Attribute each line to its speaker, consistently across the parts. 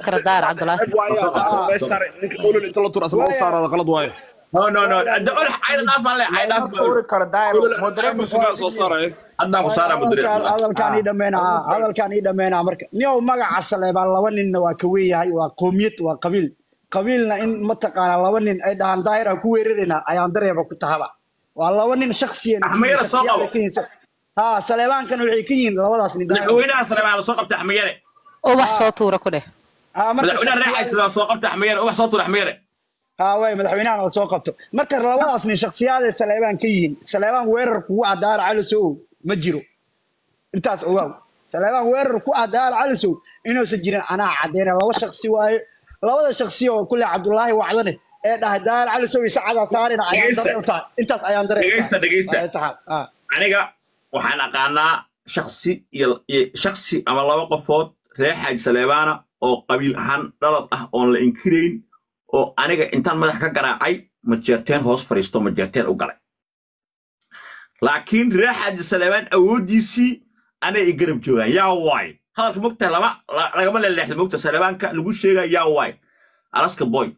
Speaker 1: kara daahir cabdulaahi
Speaker 2: inta la tur asma u saarada qalad waaye
Speaker 3: no no no hadda ulax cayda dhaafaan le cay dhaaf
Speaker 4: tuuri karo daahir moderator
Speaker 2: sugaa soo saaraya
Speaker 3: haddaan ku saaraa
Speaker 5: hadalkaan
Speaker 3: mudireed
Speaker 5: hadalkaan ii dhammeynaa haa, hadalkaan ii dhammeynaa marka niyow magaca saleebaan laba ninna waa ka weeyahay waa qoomiyad waa qabiil qabiilna in mataqaanaa laba nin ay dhahaan daahir aan ku weeraraynaa ayaan dareeba ku tahaba waa laba nin shaksiyan
Speaker 3: Axmayada soo qabo.
Speaker 5: haa saleebaankana waxay ka yihiin labadaas nin daahir
Speaker 3: madaxweynaha saleebaan la soo qabtay axmeyare
Speaker 1: ubax soo tuura ku dheh
Speaker 5: haa marka
Speaker 3: madaxweynaha reexaysa la soo qabtay axmeyare ubax soo tur axmeyare
Speaker 5: haa way madaxweynahan la soo qabto marka labadaas nin shaksiyaadee saleebaan ka yihiin saleebaan weerar kugu ah daahir calisow ma jiro intaas ogaaw saleebaan weerar ku ah daahir calisow inuusan jirin anaa cadeyna laba shaksi waaye labada shaksi oo kule cabdulaahi wacdane ee dhahay daahir calisow iyo sacadaa saarina ayaan
Speaker 3: Dhegeysta.
Speaker 5: dareen u tahay intaas ayaan dareen u
Speaker 3: Dhegeysta,
Speaker 5: tahay.
Speaker 3: dhegeysta.
Speaker 5: Ay tahay, haa.
Speaker 3: aniga waxaan aqaanaa shaksi iyo iyo shaksi ama laba qofood reer xaaj saleebaana oo qabiil ahaan dhalad ah oon la inkirayn oo aniga intaan madax ka garaacay majeerteen hoos fadhiisto majeerteen u galay laakiin reer xaaji saleebaan awooddiisii anay i garab joogaan yaa waay hadalka mogta lama la- lagama leeleexda mogta saleebaanka lagu sheegaa yaa waay alaska boy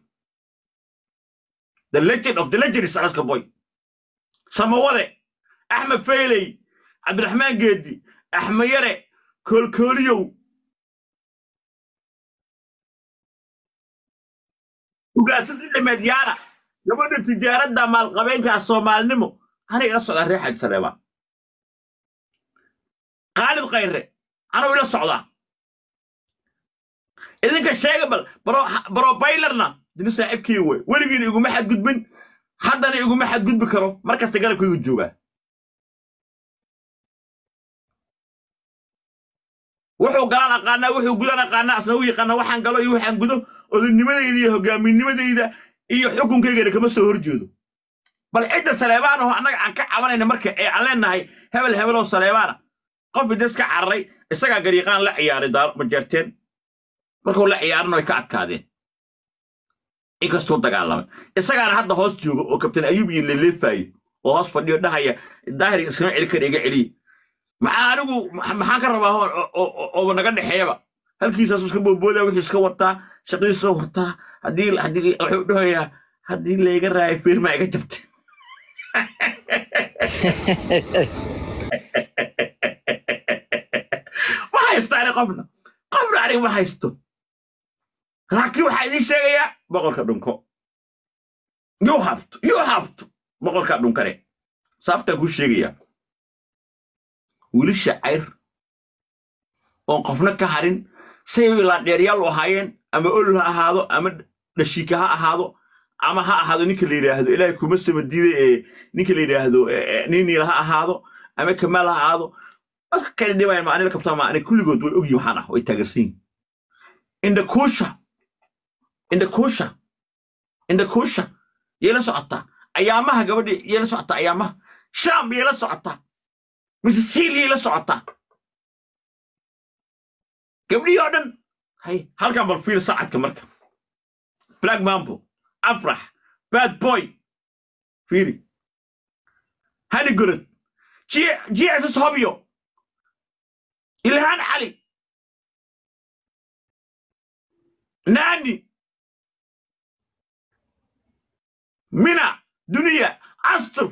Speaker 3: the legend of the legend is alaska boy samawade axmed fayley cabdiraxmaan geedi axmed yare koolkooliyow ugaasadii dhameed yaana gabadha tijaaradda maalqabeenkaa soomaalinimo anay ila socdaa reer xaji saleebaan khaalid khayre anuu ila socdaa idinka sheega bal barobaylarna dini saaxiibkii wey weligiina iguma xadgudbin haddana iguma xadgudbi karo markasta galabkaygu joogaa wuxuu galaan aqaanaa wuxuu gudan aqaanaa asna u yaqaanaa waxaan galo iyo waxaan gudo odanimadayda iyo hogaaminimadayda iyo xukunkaygana kama soo horjeedo bal cidda saleebaan oo annaga aan ka cabanayna marka ee aan leenahay hebel hebeloo saleebaana qof idas ka cararay isagaa gariiqaan la ciyaaray daar majeerteen markuu la ciyaarana way ka adkaadeen inkastuu dagaalamay isagaana hadda hoos jooga oo kabtan ayuub iyo leleefaaye oo hoos fadhiyo dhahaya daahir iskama celi kara iga celiye maxaa anigu ma- maxaan ka rabaa oo- oo- oo- ooba naga dhexeeyaba halkiisaas iska booboodaa wuxuu iska wataa shaqadiisa wataa haddii haddii wuxuu dhahayaa haddii layga raayo firma iga jabtay ma haysto ani qofna qofna aniga ma haysto laakiin waxaa idiin sheegayaa boqorka dhunko you have to you have to boqorka dhunkane sababtaan kuu sheegayaa wiilasha cayr oon qofna ka harin say laandheeryaal u ahaayeen ama olol ha ahaado ama dhashiika ha ahaado ama ha ahaado ninka la yidhaahdo ilaahay kuma sama diiday ee ninka la yidhaahdo niniil ha ahaado ama kamaal ha ahaado dadka kale dhibayan ma anila kabtaa ma ani kulligood way ogyihin waxaan ah way taageersan yihin indhakuusha indhakuusha indhakuusha yay la socotaa ayaamaha gabadhi yay la socotaa ayaamaha shaam yay la socotaa mrs hill yay la socotaa gabdhihii oo dhan hay halkan bal fiir sacadka marka black mambo afrax bad boy fiiri hani gorod gss hobyo ilhaan cali nani mina duniya astur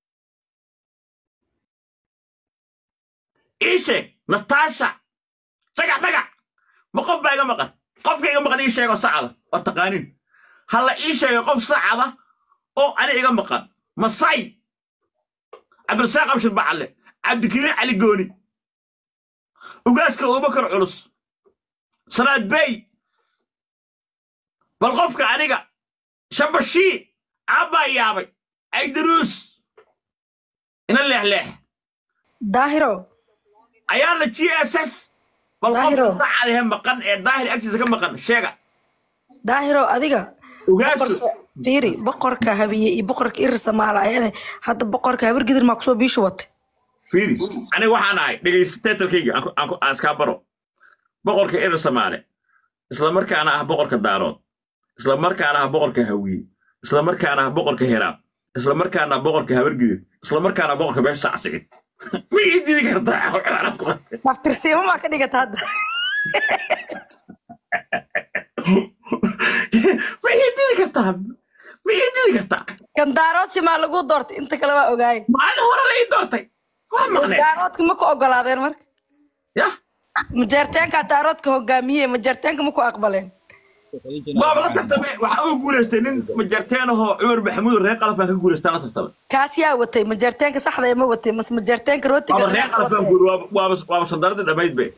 Speaker 3: ii sheeg nataasha sagax dhagax ma qof baa iga maqan qofka iga maqan ii sheego sacada oo taqaanin halla ii sheego qof sacada oo ani iga maqan masay cabdirasaaq abshir bacalle cabdikariin cali gooni ugaaska abubakar culus salaad bey bal qofka aniga shabashii aabbaa yaabay aydaruus ina leexleex
Speaker 6: daahiro
Speaker 3: ayaana g s s bal
Speaker 6: Daahiro.
Speaker 3: qofka sacadahe maqan ee daahir agtiisa ka maqan sheega
Speaker 6: daahiro adiga
Speaker 3: ugaasu
Speaker 6: boqorka- fiiri boqorka habiye iyo boqorka irir samaala ayade hadda boqorka habar gidir maa kusoo biishu watay
Speaker 3: fiiri aniga waxaan ahay dhegaystatalkayga aan ku- aan ku- aan iskaa baro boqorka erer samaale isla markaana ah boqorka daarood isla markaana ah boqorka hawiye isla markaana ah boqorka heraab isla markaana ah boqorka habargidid isla markaana ah boqorka beesha sacsigid ma ii didi kartaa cibaarad ku qatay
Speaker 6: naftirsiimo maa ka dhigata hadda
Speaker 3: ma ii didi kartaa ma ii didi kartaa
Speaker 6: gandaarood shimaa lagu doortay inta kale waa ogaay
Speaker 3: maalin hore la ii doortay waa maqneen
Speaker 6: gandaaroodka ma ku ogolaadeen marka
Speaker 3: yah
Speaker 6: majeerteenka daaroodka hogaamiye majeerteenka ma ku aqbaleen
Speaker 3: baaba la tartamay waxaa uga guulaystay nin majarteen ahoo cumar maxamuud reer qalab baan ka guulaystaa la tartamay
Speaker 6: kaas yaa watay majeerteenka saxda ee ma watay mase majeerteenka rootiga
Speaker 3: waaba reer qalab baan guuri waaba waaba sandaradii dhammayd be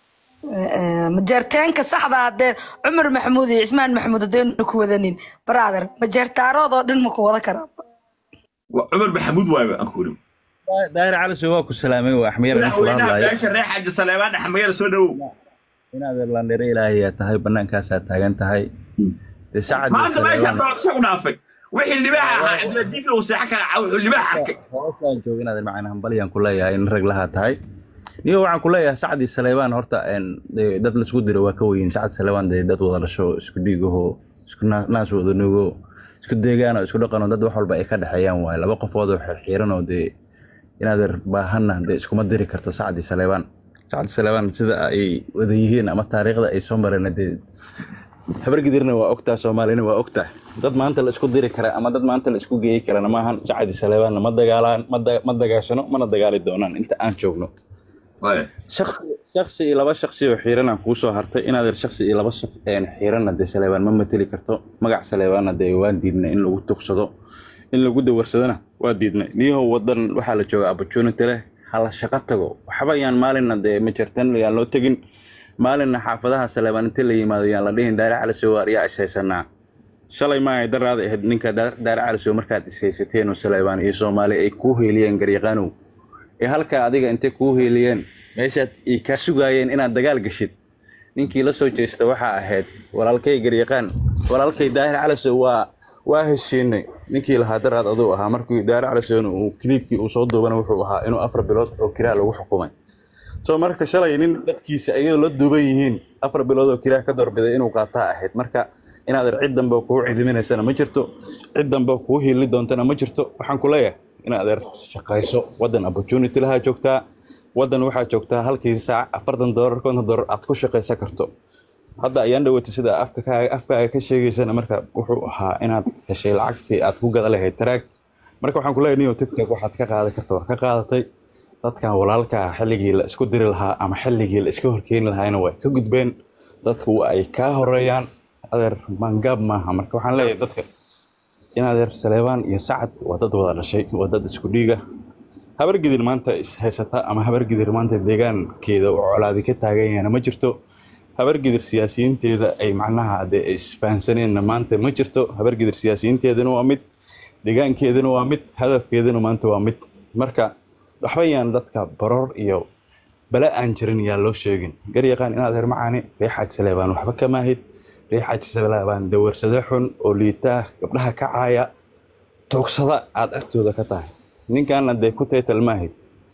Speaker 6: majeerteenka saxda hadee cumar maxamuud iyo cismaan maxamuud hadeenu ku wadanin brother majeertaarood oo dhan ma ku wada karaa
Speaker 3: Waa cumar maxamuud waaye aan ku wuri
Speaker 7: daahir cali soo waa ku salaamay waa axmiyar aan kula
Speaker 3: madaxweynaha
Speaker 7: hadlayo
Speaker 3: beesha reer xaaji saleebaan dhaxmayar soo dhowow
Speaker 7: inaad landhere ilaahayaa tahay bannaankaasaa taagan tahay dee sacad iyo
Speaker 3: maanta meesha
Speaker 7: saleebaan
Speaker 3: dood isagu dhaafay wixii libaaxa ahaa cabdiladiif uu seexo kala caa wuxuu libaax arkay
Speaker 7: hoosaan jooga inaad macna hambalyaan ku leeyahay in rag lahaa tahay niyo waxaan ku leeyahay sacad iyo saleebaan horta een, dee dad laisku diro waa ka weyn sacad saleebaan dee dad wada dhasho isku dhiigaho isku naa- naas wada nugo isku deegaano isku dhaqano dad wax walba ay ka dhexeeyaan waaye laba qofood oo xirxiiran oo dee inaadeer baahanna dee iskuma diri karto sacad iyo saleebaan sacad iyo saleebaan sida ay wada yihiin ama taariikhda ay soo mareen dee habargidirna waa ogtaa soomaalina waa ogtaa dad maanta la isku diri kara ama dad maanta la isku geeyi karana maahan sacadi saleebaanna ma dagaalaan ma da- ma dagaashano mana dagaali doonaan inta aan joogno shaksi shaksi iyo laba shaksi oo xiiranaan kuu soo hartay inaad ir shaksi iyo laba shak- een xiiranna dee saleebaan ma mateli karto magac saleebaanna dee waan diidnay in lagu tugsado in lagu dawarsadona waa diidnay niyahow wadan waxaa la jooga opportunity leh hala shaqo tago waxba yaan maalinna dee ma jirtan yaan loo tegin maalinna xaafadaha saleebaan inta la yimaado yaan la dhihin daare cali soowaar yaa ishaysanaa shalay ma ay daraada ahayd ninka Daar- daare cali soo markaad ishaysateen oo saleebaan iyo soomaali ay kuu heeliyeen garyaqaanow ee halkaa adiga intay kuu heeliyeen meeshaad ay kaa sugaayeen inaad dagaal gashid ninkii la soo jeesta waxaa ahayd walaalkay garyaqaan walaalkay daahir caliso waa waa heshiinay ninkii lahaa daraad aduu ahaa markii daahir calisoona uu kiliibkii uu soo duubana wuxuu ahaa inuu afar bilood oo kiraa lagu xukumay soo marka shalay nin dadkiisa ayadoo la duuban yihiin afar bilood oo kiraa ka doorbiday inuu qaataa ahayd marka inaad cid dambe oo kugu cidiminaysana ma jirto cid dambe oo kugu hiili doontana ma jirto waxaan ku leeyahay inaad er shaqayso wadan opportunity lahaa joogtaa wadan waxaa joogtaa halkii saac afartan doolar konton doolar aad ku shaqaysan karto hadda ayaan dhawatay sida afka kaaga afkaaga ka sheegaysana marka wuxuu ahaa inaad heshay lacagtii aad ku gada lahayd taraag marka waxaan ku leeyahay niyo tiktok waxaad ka qaadan karta waa ka qaadatay dadkan walaalka ah xilligii la isku diri lahaa ama xilligii la iska horkeeni lahaayna way ka gudbeen dadku ay kaa horeeyaan adeer maangaab maaha marka waxaan leeyahay dadka in adeer saleebaan iyo sacad waa dad wada dhashay waa dad isku dhiiga habargidir maanta is haysata ama habargidir maanta deegaankeeda oo colaadi ka taagan yahayna ma jirto habargidir siyaasiyiinteeda ay macnaha dee isfahansaneenna maanta ma jirto habargidir siyaasiyiinteedana waa mid deegaankeedana waa mid hadafkeedana maanta waa mid marka waxba yaan dadka baroor iyo bala aan jirin yaa loo sheegin garyaqaan inaad heer macaani reexaaj saleebaan waxba ka maahid reexaaj saleebaan dawarsade xun oo liitaa gabdhaha ka caaya toogsada aad agtooda ka tahay ninkaana dee ku taytal maahid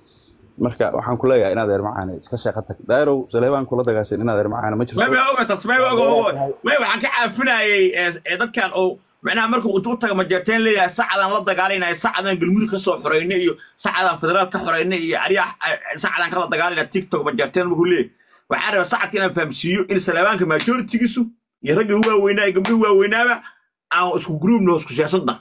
Speaker 7: marka waxaan ku leeyahay inaad heer macaani iska shaqo tag daayirow saleebaan kula dagaashan inaad heer macaani ma jirto
Speaker 3: may may oga tas may oga oga may waxaan ka caafinayay ee ee dadkan oo macnaha markuu intuu taga majeerteen leeyahay sacadaan la dagaalaynayo sacadaan galmudug ka soo xoreynay iyo sacadaan federaal ka xoreynay iyo aryax sacadaan kala dagaalayna tiktok majeerteen markuu leeyahay waxaa raba sacadka inaan fahamsiiyo in saleebaanka majoritigiisu iyo ragga ugu waaweynaa iyo gabdhuhu waaweynaaba aan isku gruubno isku siyaasadda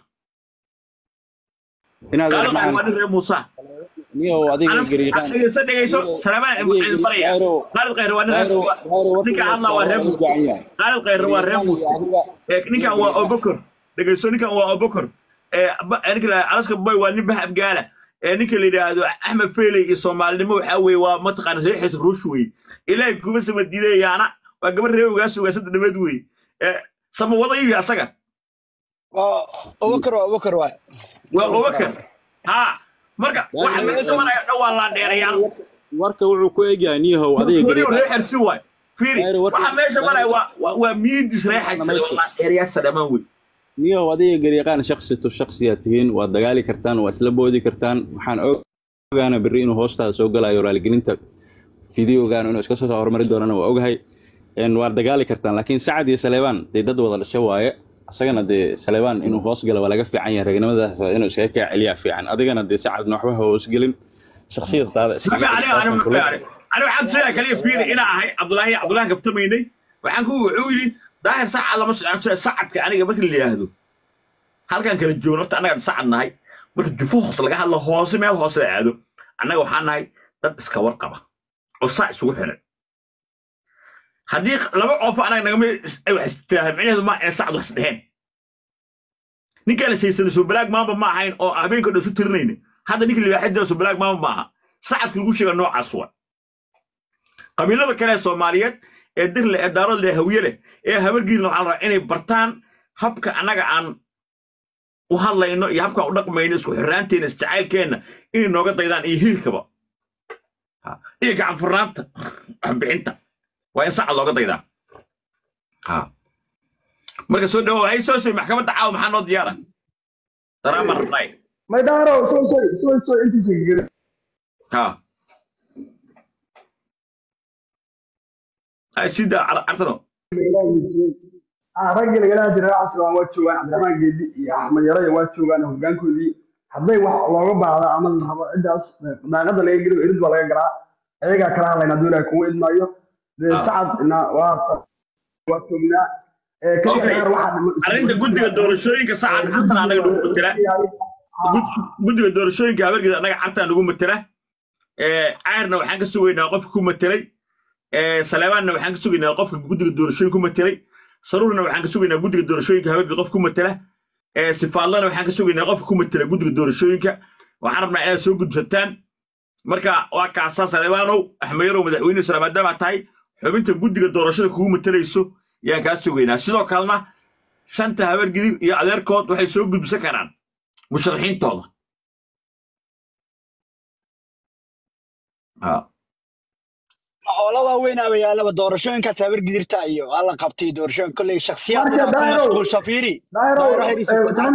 Speaker 7: inaad heer
Speaker 3: qaalada waa
Speaker 7: macaani
Speaker 3: nin reer muusa
Speaker 7: niyow adiga garyaqaan
Speaker 3: dhegeyso dhegeyso saleebaan idin baraya qaalid khayre waa nin reer ninka hadlaa waa reer muusa qaalid khayre waa reer muusa ee ninkan waa obokor dhegeyso ninkan waa obokor ee ba- ninka la alaska boy waa nin bahab gaala ee ninka la yidhaahdo axmed feeley iyo soomaalinimo waxaa weeye waa mataqaana reexiisa ruush wey ilaahay kuma sama diidayaana waa gabar reer ugaas ugaasada dhameed wey ee sama wadayu asaga
Speaker 5: abubakar waa abubakar waay
Speaker 3: waa obokor ha marka waxa meesha maraya dhan waa laandheerayaal
Speaker 7: warka wuxuu ku egyahay niyahow adiga
Speaker 3: guryo
Speaker 7: garyaqaan
Speaker 3: reexersi waay fiiri
Speaker 7: Daayiro, warka-
Speaker 3: waxa meesha maraya waa waa- waa miidis reexaysada waa laandheerayaasha dhammaan wey
Speaker 7: niyow adiga garyaqaan shaksi to shaksiyaa tihiin waad dagaali kartaan waa isla boodi kartaan waxaan ogaana berri inuu hoostaada soo galayo raaligelinta fideogaan inuu iska soo horumari doonana waa ogahay een waad dagaali kartaan laakiin sacad iyo saleebaan dee dad wada dhasho waaye isagana dee saleebaan inuu hoos galo waa laga fiican yahay ragnimadaas inuu iskaga kaa celiyaa fiican adigana dee sacadna waxba ha hoosgelin shaksiyadaada iska
Speaker 3: aniga aniga aniga aniga waxaan tusayaa kaliya fiiri inaa ahay cabdulaahi cabdulaahi kabtamaynay waxaan ku wuxuu yidhi daahir sacad lama socon sacadka aniga markii la yidhaahdo halkan kala joogno horta annaga sacad nahay marka jufo hoos laga hadlo hoose meel hoose la aado annaga waxaa nahay dad iska warqaba oo saa isugu xiran haddii laba qoofo anaga nagama wax istiraahda micnaheedu ma ee sacad wax isdheheen ninkaan shaysana soo balaag maamba ma ahayn oo habeenka dhan isu tirinayna hadda ninka libaaxid jira soo balaag maamba ma aha sacadka lagu sheega noocaas wa qabiilada kale ee soomaaliyeed ee dirle ee daarood leh hawiye leh ee habargiilna waxaa la rabaa inay bartaan habka annaga aan u hadlayno iyo habkaan u dhaqmayno isku xirraanteena isjacaylkeenna inay nooga daydaan iyo hiilkaba Ha, iyo gacan furnaanta waxbixinta waa in sacad looga daydaa ha marka soo dhawow hay soo soy maxkamadda caawa maxaa noo diyaara daraama rabnaay
Speaker 5: may daaro soo soo soo soo intiisa geli
Speaker 3: ha ay sida cartano
Speaker 5: ah raggii lagala jiray casrigan waa joogaan cabdiraxmaan geedi iyo axmed yaraya waa joogaan hoggaankoodii hadday wax looga baahdo ama la rabo ciddaas daaqada laga geliyo irid baa laga galaa ayagaa kala hadlayna hadduu ilaahay kugu idmaayo dee
Speaker 3: Ah.
Speaker 5: sacadna waa waa joognaa ee ka
Speaker 3: Okay.
Speaker 5: gaar waxaa dhiman
Speaker 3: arrinta guddiga doorashooyinka sacad cartan anaga nagu matela Gud- guddiga doorashooyinka habargeeda annaga cartan nagu matela Eh, cayrna waxaan ka sugaynaa qofka ku matelay Eh, saleebaanna waxaan ka sugaynaa qofka guddiga doorashooyinka ku matelay saruurna waxaan ka sugaynaa guddiga doorashooyinka habargeeda qofka ku matela Eh, sifaadlana waxaan ka sugaynaa qofka ku matela guddiga doorashooyinka waxaan rabnaa inaad soo gudbataan marka waa kaasaa saleebaanow axmeyarow madaxweyne isla maadaama tahay xubinta guddiga doorashada kugu matelayso yaan kaa sugaynaa sidoo kalena shanta habargidib iyo adeerkood waxay soo gudbisan karaan musharaxiintooda Ha.
Speaker 5: hoola waaweyn abayaalaba doorashooyinkaas habar gidirta iyo alla qabtay doorashooyin kolley shakhsiyaad
Speaker 8: Marka
Speaker 5: inaa ku
Speaker 8: Dairo-
Speaker 5: mashquulsha fiiri
Speaker 8: daayro
Speaker 5: Dairo Harris iyo Kudxato.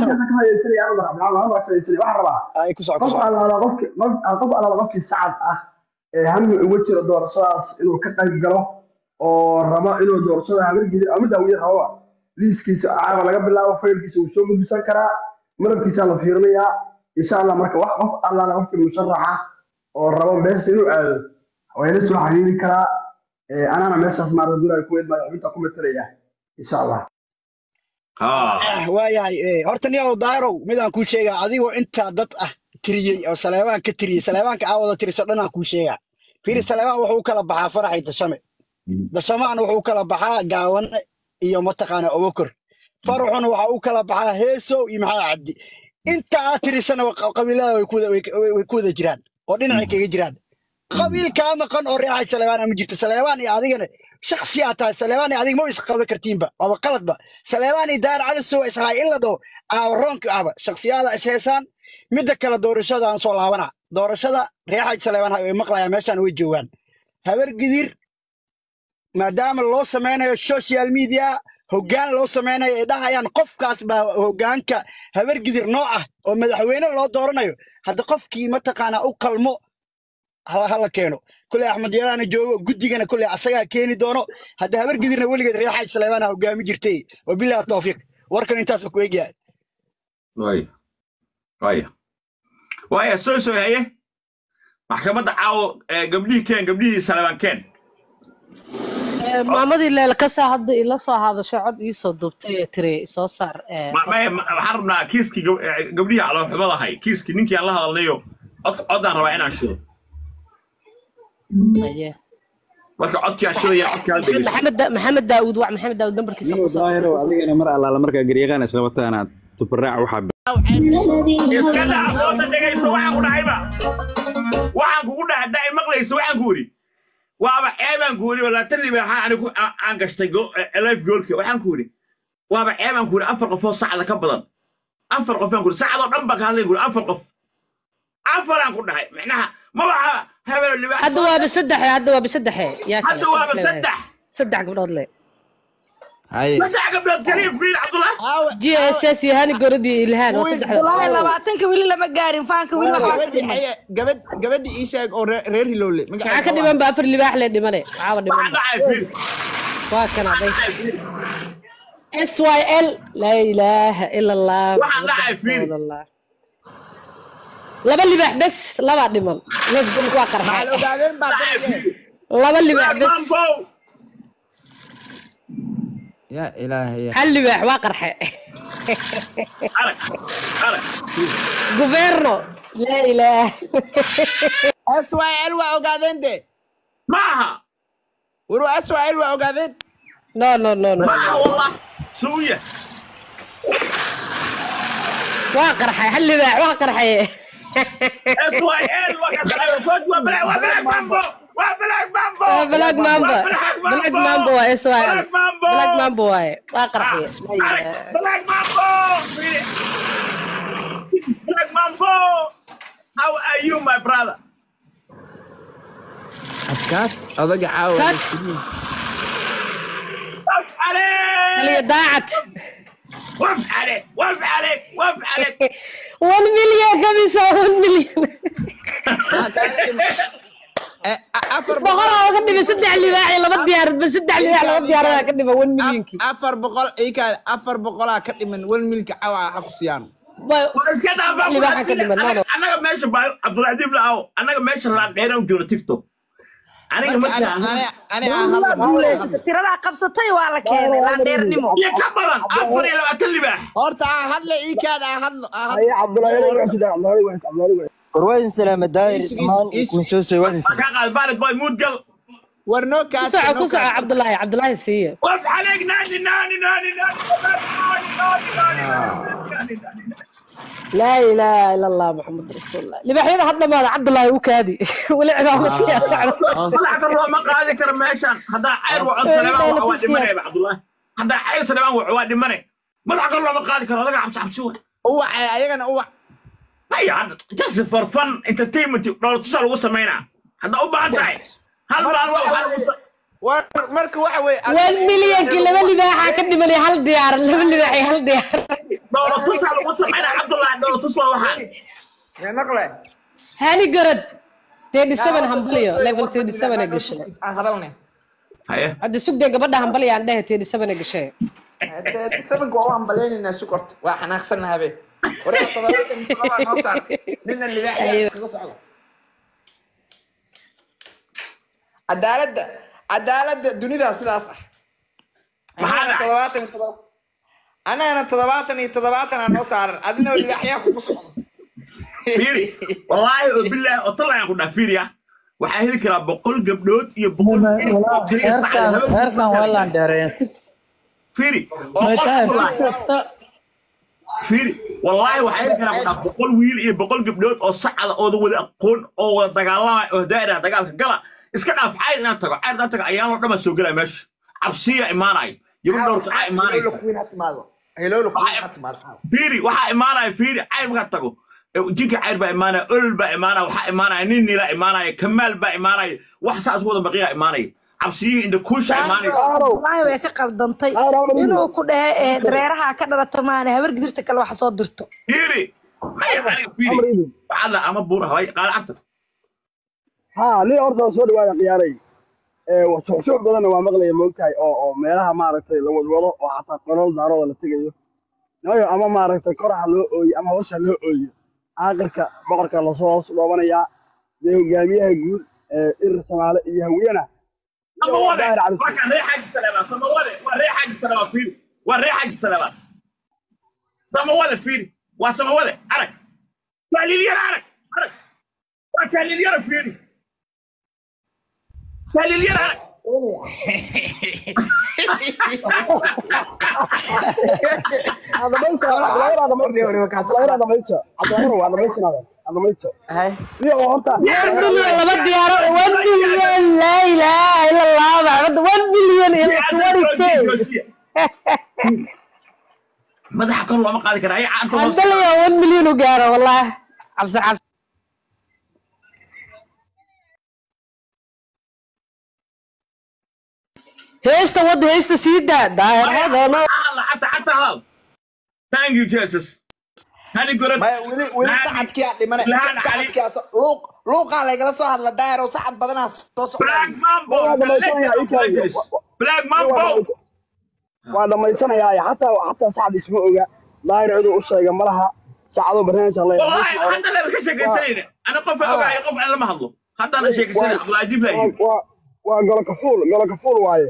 Speaker 8: waxaan rabaa
Speaker 5: ay ku socon
Speaker 8: qof allaala qofki qof- qof allaala qofkii sacad ah ee hami uga jiro doorashadaas inuu ka qayb galo oo rabo inuu doorashada habargidir ama daawiye rabo liiskiisa caawa laga bilaabo faylkiisa wuu soo gudbisan karaa madabkiisaa la fiirinayaa insha allah marka wax qof allaala qofkii musharaxa oo rabo meesha inuu aado waa ila soo xiriiri karaa Ee, anaana meeshaas maarta dulaa ku idmaayo xubinta ku matalaya insha allah
Speaker 3: Ha.
Speaker 5: waayahay eh, horta niyow daarow midaan kuu sheegaa adigoo intaa dad ah tiriyey oo saleebaan ka tiriyey saleebaanka aawada tiriso dhanaan kuu sheegaa fiiri saleebaan wuxuu u kala baxaa faraxay dashame dashamaana wuxuu u kala baxaa gaawane iyo mataqaana obokor faraxuna waxa u kala baxaa heesow iyo maxaa cabdi inta aad tirisana wa- qabiilada way ku wada- way way ku wada jiraan oo dhinacay kaga jiraan qabiil kaa maqan oo reexay saleebaan ma jirto saleebaan iyo adigana shaksiyaa tahay saleebaan iyo adiga ma isqaban kartiinba waaba qaladba saleebaan iyo daar calisow ishaay in la dhaho aabaroonka ahba shaksiyaada is heesaan midda kale doorashada aan soo laabana doorashada reexay saleebaan way maqlayaan meeshaan way joogaan habar gidir maadaama loo samaynayo social media hoggaan loo samaynayo ay dhahayaan qofkaas baa hoggaanka habar gidir noo ah oo madaxweyne loo dooranayo hadda qofkii mataqaanaa u qalmo hala hala keeno kuley axmed yaraana joogo guddigana kuley asagaa keeni doono hadda habar gidirna weligeed reer xaaj saleebaana hogaami jirtay wabilahi tawfiiq warkan intaas ku egyahay
Speaker 3: Waaya. Waaya. Waaya, soo soo haye. Maxkamadda caawo eh, gabdhihii keen, gabdhihii Salebaan keen.
Speaker 1: maamadii leela ka saa hadda ila soo hadasho cod ii soo duubtay ee tiri soo saar ee,
Speaker 3: Ma- ma- ma- Waxaan rabnaa kiiskii gab- eh, gabdhihii caloolxumada ahay, kiiskii ninkii aan la hadalnayo, cod- codaan rabaa inaan shido.
Speaker 1: haye.
Speaker 3: Marka codkii aan shidaya, codkii aan dhegeysto.
Speaker 1: maxamed Da- maxamed daawud wac maxamed daawud nambarkiisa
Speaker 2: niyow
Speaker 1: ku soo
Speaker 2: daahiro adigana mar allaala markaa garyaqaan isqabataanaad tubaraac waxaa
Speaker 3: Iska daa aqoonta dhegeyso, waxaan ku dhahayba. Waxaan kugu dhahay, haddaa i maqlayso, waxaan ku idhi. Waaba ceebaan ku idhi, labaatan liba waxaan anigu aan aan gashtay go- eh, life goalka. Waxaan ku idhi, waaba ceebaan ku idhi, afar qofoo sacda ka badan. Afar qofaan ku idhi, sacdoo dhan baan ka hadlay ku idhi, afar qof. Afaraan ku dhahay, micnaha, ma waxa hebel libaax
Speaker 1: hadda
Speaker 3: soo-
Speaker 1: waaba saddexe hadda waaba saddexe yaa kale
Speaker 3: hadda waaba
Speaker 1: saddex le
Speaker 3: saddex.
Speaker 1: saddex gabdhood le
Speaker 9: haye
Speaker 3: Saddex gabdhood kaliya fiir, Cabdullah.
Speaker 1: g s s iyo hani gorod iyo ilhaan waa
Speaker 6: wallaahi
Speaker 1: saddexda
Speaker 6: labaatanka weli lama gaarin faanka weli waxaa ka
Speaker 9: gabadhi
Speaker 6: dhiman
Speaker 9: haye gabadh gabadhi ii sheeg oo reer reer hilowle
Speaker 1: maxaa ka dhiman ba afar libaax le dhimane waxaaba dhiman
Speaker 3: Waxaan
Speaker 1: ba
Speaker 3: dhacay, fiir.
Speaker 1: waa kan aday s y l laa ilaaha ila allah
Speaker 3: Waxaan
Speaker 1: muxamad
Speaker 3: dhacay, fiiri.
Speaker 1: rasuulallah laba libaax bes labaa dhiman facebook waa
Speaker 9: maxaa la
Speaker 1: qarxay
Speaker 9: ogaadeen baa
Speaker 3: Dhacay,
Speaker 9: danaye
Speaker 3: fiir.
Speaker 1: laba libaax bes
Speaker 3: Mambo.
Speaker 9: yaa ilaahay
Speaker 1: hal libaax waa qarxe
Speaker 3: arag arag
Speaker 1: guberno laa ilaah
Speaker 9: swal waa ogaadeen de
Speaker 3: ma aha
Speaker 9: waru swal waa ogaadeen
Speaker 1: no no no no
Speaker 3: ma aha wallah suuya
Speaker 1: waa qarxay hal libaax waa qarxay
Speaker 3: SYL waa waa black waa black mambo waa black mambo
Speaker 1: waa black mamba
Speaker 3: waa
Speaker 1: black mamba waa israel
Speaker 3: black mambo
Speaker 1: black mamba waaye waa qarxay laa
Speaker 3: Arag,
Speaker 1: ilaah
Speaker 3: black mambo black mambo how are you my brother
Speaker 9: adkaad odaga caawa
Speaker 1: Kat.
Speaker 3: waf
Speaker 1: kaliya
Speaker 3: عليك
Speaker 1: daacad
Speaker 3: waf عليك waf عليك waf عليك
Speaker 1: one million kamisa one million
Speaker 9: afar
Speaker 1: boqolaa uga dhimay saddex libaax iyo laba diyaarad ba saddex libaax laba diyaaradaa ka dhima one millionkii
Speaker 9: afar boqol ikaad afar boqolaa ka dhiman wan milka caawa ha ku siiyaan
Speaker 1: Ba-
Speaker 3: iska dhaafaa
Speaker 1: libaaxa ka dhiman no no
Speaker 3: annaga meesha baa cabduladiif laaw annaga meesha laan dheeraan joogo tiktok aniga
Speaker 9: marka ani
Speaker 3: markaa
Speaker 9: ani ani aan
Speaker 6: Dawladda
Speaker 9: hadla
Speaker 6: guulaysata tiradaa qabsatay waa la keenay laandheernimo
Speaker 3: iyo ka badan afar iyo labaatan libaax
Speaker 9: horta aan hadla ikaad aan hadlo aan
Speaker 8: haye
Speaker 9: hadlo
Speaker 8: cabdullaahi weli waa sidaan cabdullaahi weli cabdullaahi weli
Speaker 10: warwaadin salaama daayir
Speaker 9: Isu- isu-
Speaker 10: dhammaan
Speaker 9: isu-
Speaker 10: kun soo soo waadin
Speaker 3: kaa qaad baalid boy muud gal
Speaker 9: war noo
Speaker 1: ku
Speaker 9: kaas
Speaker 1: soco ku soco cabdullaahi cabdullaahi siiye
Speaker 3: waf عليك نادي نادي نادي نادي نادي نادي
Speaker 1: laa ilaaha ila allah maxamed rasuulullah libaaxyada had dhamaada cabdullaahi u kaadi weli cibaadatiyaa socda
Speaker 3: madaxa kor looma qaadi karo meeshan haddaa cayr waco saleebaan waxa waa dhimane cabdullaahi haddaa cayr saleebaan waco waa dhimane madaxa kor looma qaadi karo odaga cabsi cabsi wa
Speaker 9: uwac ayagana uwac
Speaker 3: haya hadda just for fun entertainment dhowr tusaa lagu samaynaa haddaa u baahan tahay hal maalin waa waxaa lagu sa-
Speaker 9: war marka waxa weeye
Speaker 1: one millionkii laba libaaxaa ka dhimanay hal diyaarad laba libaax iyo hal diyaarad
Speaker 3: dhowr tusaa lagu samaynaa cabdullaahi dhowr tus waa waxaan
Speaker 9: ma maqle
Speaker 1: hani gorod thirty seven hambalyo level thirty seven ee gashay
Speaker 9: aan hadalne
Speaker 3: haye
Speaker 1: hadda sugdee gabadha hambalyo aan dhehe thirty seven ee gashay
Speaker 9: sabanka waa u hambaleynaynaa sukorta waa xanaaqsanna habe waraa toddobaatan iyo toddobaa noo saar nina libaaxyaa iskaga socda cadaaladda cadaaladda dunidaa sidaas ah
Speaker 3: Maxaa
Speaker 9: annagana
Speaker 3: dhacay?
Speaker 9: toddobaatan iyo toddoba annagana toddobaatan iyo toddobaatan aa noo saaran adina libaaxyaa kugu socdo
Speaker 3: fiiri wallaahi oo bilaahi oo tallayaan ku dhaha fiiriya waxaa heli karaa boqol gabdhood iyo boqol wiil oo kaliya sacad habeen
Speaker 10: heerkan waa laandheereen si
Speaker 3: fiiri oo qof
Speaker 10: meeshaan si
Speaker 3: wallaahi
Speaker 10: kasta
Speaker 3: fiiri wallaahi waxaa heli karaa ku dhaha boqol wiil iyo boqol gabdhood oo sacada ooda wada aqoon oo wada dagaalamaya oo daa'ira dagaalka gala iska dhaaf cayr inaan tago cayr inaan tago ayaanoo dhan baa soo gelaya meesha cabsiya imaanaya yaba dhowr kacaa
Speaker 9: heloola
Speaker 3: imaanaysa
Speaker 9: kuwiin ha timaado heloola kuwiin ha timaado
Speaker 3: fiiri waxaa imaanaya fiiri cayr markaa tago eh, jinka cayr baa imaanaya olol baa imaanaya waxaa imaanaya nin nila imaanaya kamaal baa imaanaya wax saas wada baqiyaa imaanaya cabsiyihii inda kuusha imaanaya
Speaker 6: wallaahi way ka qaldantay inuu ku dhahe ee dareeraha ka dhalata maana habar gidirta kale wax soo dirto
Speaker 3: fiiri maya aniga fiiri waxaa la ama buura haway qaala carta
Speaker 8: ها ليه أرض سود وانا قياري وتحسوب بدنا waa maqlaya moogtahay oo oo meelaha maaragtay la wadwado oo xataa qolol daarooda la tegayo nayo ama maaragtay koraha loo ooyo ama hoosha loo ooyo aakhirka boqorka lasoo hoos dhoobanayaa dee hogaamiyaha guud ee irir soomaale iyo hawiyana
Speaker 3: sama wade
Speaker 8: daahir cali
Speaker 3: waa kan ree xaaji saleebaan sama wade waa ree xaaji saleebaan fiiri waa ree xaaji saleebaan sama wade fiiri waa sama wade arag taaliilyara arag arag waa taaliilyara fiiri taaliilyara arag
Speaker 8: dhamaysta cabdulaahi dhamaysta cabdulaahi dhamaysta cabdulaahi waa dhamaysta dhamaysta iyo oo horta
Speaker 1: one million laba diyaaro one million laa ilaaha ila allah maxamed one million iyo twenty k
Speaker 3: madaxa kor looma qaadi karaa ay caarta hoos
Speaker 1: hambalyo one million u gaaro wallah cabsi cabsi heesta wada heesta sii daa daahirhadano
Speaker 3: حتى حتى هذا ثانك يو جيسس هاني قرد
Speaker 9: maya weli weli sacadkii aa dhimane
Speaker 3: Lahan
Speaker 9: sacadkii aa so- luuq luuqaa laygala soo hadla daayaro sacad badanaa soo
Speaker 3: بلاك
Speaker 9: socda
Speaker 3: مامبو
Speaker 8: waa dhamaysanayaa ikaadi
Speaker 3: بلاك مامبو
Speaker 8: waa dhamaysanayaa xataa xataa sacad isma oga daahir ciduu u sheega ma laha saacadoo barnaamijka la
Speaker 3: والله حتى لا بكش سنين انا قف اوقع قف انا ما هضله حتى انا شيك سنين عبد العزيز لا
Speaker 8: waa waa golo kafuul golo kafuul waaye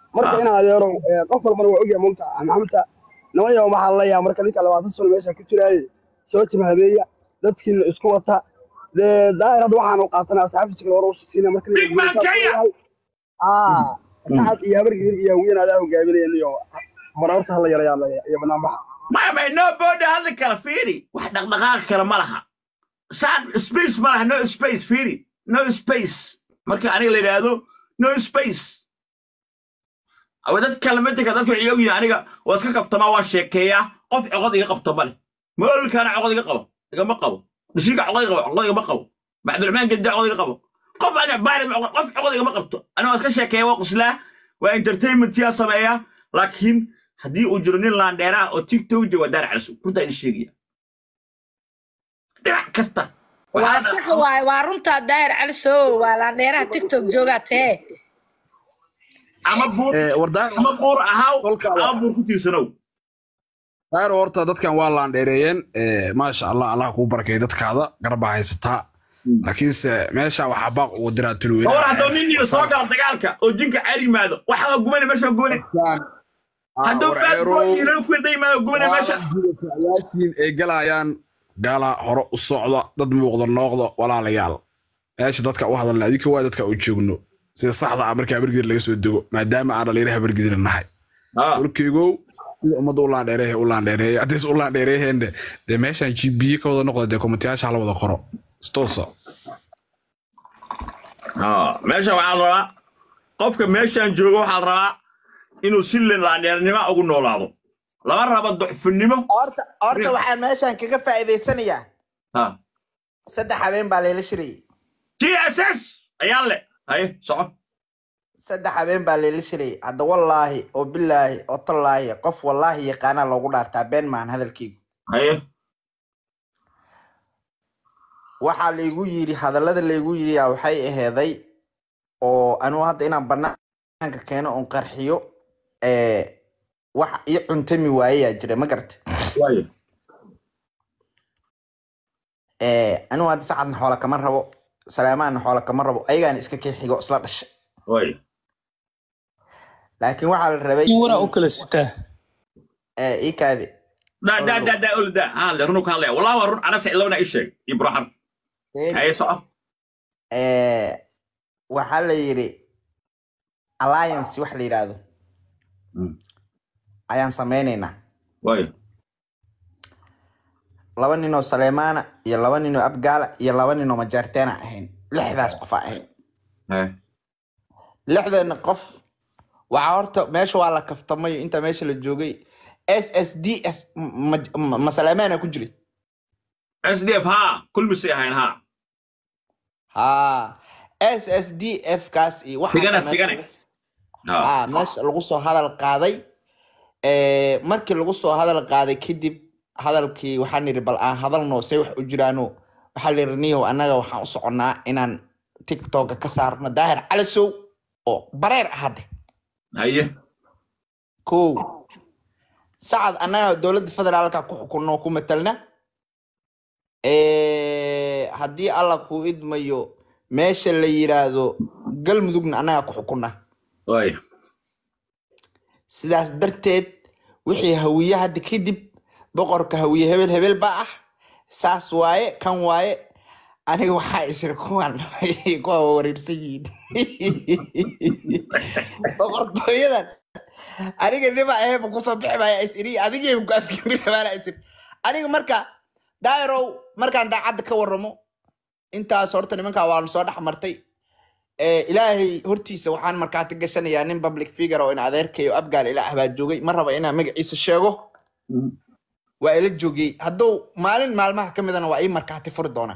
Speaker 8: marka
Speaker 3: Ah.
Speaker 8: in adeerow ee, qof walbana waa ogyahay mulka maxamudta niman yahow waxaa laleeyahay marka ninka labaatan sano meesha ku jiraaye soo jimhadeeya dadkiina isku wata dee daahir hadda waxaanu qaatanay asxaabtiisa kale hore u siina marka
Speaker 3: Big man Kenya.
Speaker 8: aa sacad iyo habargiir iyo hawiyeen adaa hogaaminaya iyo mararta hala yarayaa iyo banaanbaxa
Speaker 3: maya may no booda hadli kala fiiri wax dhaqdhaqaaq kale ma laha saan space ma laha no space fiiri no space marka aniga la yidhaahdo no space awa dad kale midka dadku waxay ogyihiin aniga waa iska qabtamaa waa sheekeeyaa qof coqod iga qabta male moolkaana coqod iga qabo igama qabo dhishiga coqod iga qabo coqod igama qabo cabdiraxmaan gedda coqod iga qabo qof aniga baarid qof coqod igama qabto aniga waa iska sheekeeya waa quslaa waa entertainment yaa sameeya laakiin haddii uu jiro nin laandheeraha oo tiktok jooga daar calisu runtaa idin sheegaya dhinac kasta
Speaker 6: waa sax waay waa runtaa daahir cali soo waa laandheeraha tiktok joogaa tee
Speaker 3: ama buur
Speaker 11: wardaar
Speaker 3: ama buur ahaw
Speaker 11: Kolka-
Speaker 3: ama buur ku tiirsanow
Speaker 11: daaro horta dadkan waa laandheereeyeen Eh, maasha allah allah kuu barakay dadkaada garbaa haysataa laakiinse meesha waxaa baaq ugu diraa tulweyne
Speaker 3: war hadduu nin yidhi soo gala dagaalka oo jinka caari yimaado waxa waa gubane meesha waa gubane hadduu bad boy yidhahdo ku yarda yimaado gubane meesha
Speaker 11: yaashiin ay galayaan gaala hore u socda dad muuqda nooqda walaalayaal meesha dadka u hadalna adinka waa dadka u joogno sida saxda ah marka habargidir laga soo dego maadaama aan dhalinyara habargidir nahay warkeygow sida ummadda u laandheereehe u laandheereeye haddiis u laandheereeheenne dee meeshaan gb ka wada noqda dee komitiyaasha hala wada qoro stoosa
Speaker 3: Ah, meesha waxaa la rabaa qofka meeshaan jooga waxaa la rabaa inuu si laandheernimo ugu noolaado lama rabo ducfinimo
Speaker 9: horta horta waxaan meeshan kaga faa'iidaysanayaa
Speaker 3: Ah.
Speaker 9: saddex habeen baa layla shirayay
Speaker 3: tss ayaan le haye soco
Speaker 9: saddex habeen baa layla shirayay hadda wallaahi oo bilaahi oo tallaahi qof wallaahi yaqaanaa loogu dhaartaa been maahan hadalkeygu
Speaker 3: haye
Speaker 9: waxaa laygu yidhi hadallada laygu yidhi yaa waxay aheeday oo anugu hadda inaan banaanka keeno oon qarxiyo ee, wax ii cuntami waayeyaa jira ma garata
Speaker 3: waaye
Speaker 9: Ee, anigu hadda sacadna xoola kama rabo salaamanna xoola kama rabo ayagaana iska kii xigo isla dhashay
Speaker 3: waaye
Speaker 9: laakiin waxaa la rabay
Speaker 10: waraa u kala sitaa
Speaker 9: ee, ii kaadi
Speaker 3: da da da da olda hadle runu ka hadlaya wallah waa run ana sicilowna ii sheeg iyo buraxan haye soco
Speaker 9: Ee, waxaa la yidhi alliance wax la yidhaahdo ayaan sameynaynaa
Speaker 3: waaye
Speaker 9: laba ninoo saleemaana iyo laba ninoo abgaala iyo laba ninoo majaarteena ahayn lixdaas qof aa ahayn
Speaker 3: haye
Speaker 9: lixdeena qof waxaa horta meesha waa la kaftamayo inta meesha la joogay s s d s ma- ma ma saleemaana ku jiray
Speaker 3: sdf ha kulmisay ahayn ha
Speaker 9: ha s s d f kaas iyo waxaas
Speaker 3: Sigane,
Speaker 9: meesha
Speaker 3: sigane.
Speaker 9: lagu-
Speaker 3: ha
Speaker 9: ah meesha lagu soo hadal qaaday ee, markii lagu soo hadal qaaday kadib hadalkii waxaan nidhi bal aan hadalno say wax u jiraano waxaa la yidhi niyow annaga waxaan u soconnaa inaan tiktoka ka saarno daahir calisow oo bareer ah hadde
Speaker 3: haye
Speaker 9: kow sacad annaga dowladda federaalka ku xukunno ku matalna Ee, haddii alla kuu idmayo meesha la yiraahdo galmudugna annaga ku xukunna
Speaker 3: waaye
Speaker 9: sidaas darteed wixii hawiye hadda kadib boqorka hawiye hebel hebel baa ah saas waaye kan waaye aniga waxaa isir kuwan kuwa wareersan yihiin boqortooyadan aniga nima aheeba kusoo bixi maaya isiri adigayba ku afkimi rabaana isir aniga marka dairow markaan daacadda ka waramo intaas horta nimankaa waanu soo dhex martay ee, ilaahay hortiisa waxaan markaati gashanayaa nin public figure oo in adeerkayo abgaal ila ah baa joogay ma raba inaan magaciisa sheego waa ila joogay hadduu maalin maalmaha ka midana waa ii markaati furi doonaa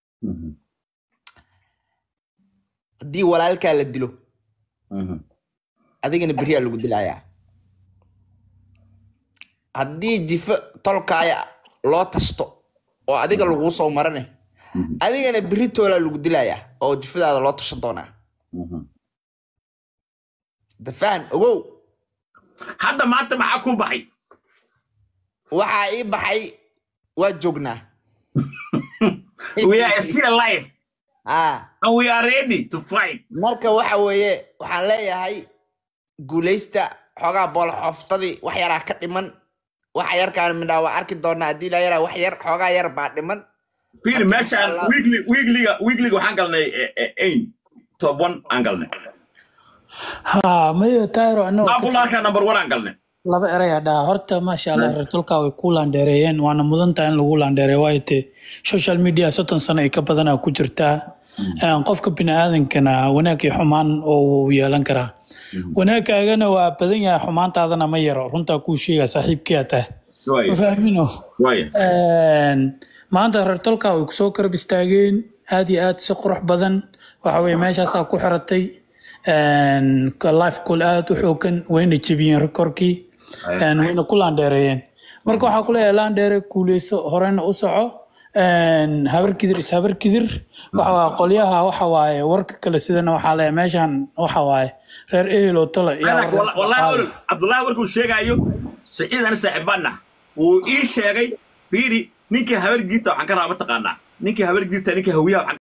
Speaker 9: haddii walaalkaa la dilo adigana beriyaa lagu dilayaa haddii jifo tolkaaya loo tasto oo adiga laguu soo marane adigana beri toolaa lagu dilayaa oo jifadaada loo tashan doonaa dafaan ogow
Speaker 3: hadda maanta maxaa ku baxay
Speaker 9: waxaa ii baxay waa joognaa
Speaker 3: we are still alive
Speaker 9: ah
Speaker 3: and we are ready to fight
Speaker 9: marka waxa weeye waxaan leeyahay guuleysta xoogaa bool xoftadii wax yaraa ka dhiman waxa yarkaan midhaa waa arki doonaa haddii la yaraa wax yar xoogaa yar baa dhiman
Speaker 3: fiir meeshaan weekly weekliga weekliga waxaan galnay ain top one aan galnay
Speaker 12: ha mayo tayro anagoo ka-
Speaker 3: maamulaarka number one aan galnay
Speaker 12: laba erey hadhaa horta maasha allah reer tolka way ku laandheereeyeen waana mudan tahay in lagu laandheereeyo waayo te social media soddon sano ay ka badanaa ku jirtaa Een, qofka biniaadankana wanaag iyo xumaan oo uu yeelan karaa wanaagkaagana waa badan yahay xumaantaadana ma yaro runtaa kuu sheega saaxiibkiyaa tahay
Speaker 3: Waayo.
Speaker 12: ma fahmino
Speaker 3: Waayo.
Speaker 12: Een, maanta reer tolka way kusoo karab istaageen aad iyo aad si qurux badan waxa weye meeshaasaa ku xiratay Een, ka- life call aad u xoogan wayna jebiyeen rekorkii Een, wayna ku laandheereeyeen marka waxaa kuleeyahay laandheere kuuleyso horena u soco Een, habar kidir is habar kidir waxa waaye qolyaha waxa waaye warka kale sidana waxaa leeyahay meeshan waxa waaye reer ehel oo tole yaa
Speaker 3: Anak, walla- wallahi olol cabdullahi warkuu sheegaayo saciid ana saaxibaana wuu ii sheegay fiiri ninkii habar giirta waxaan ka rabaa mataqaanaa ninkii habar giirta ninkii hawiyaha waxaan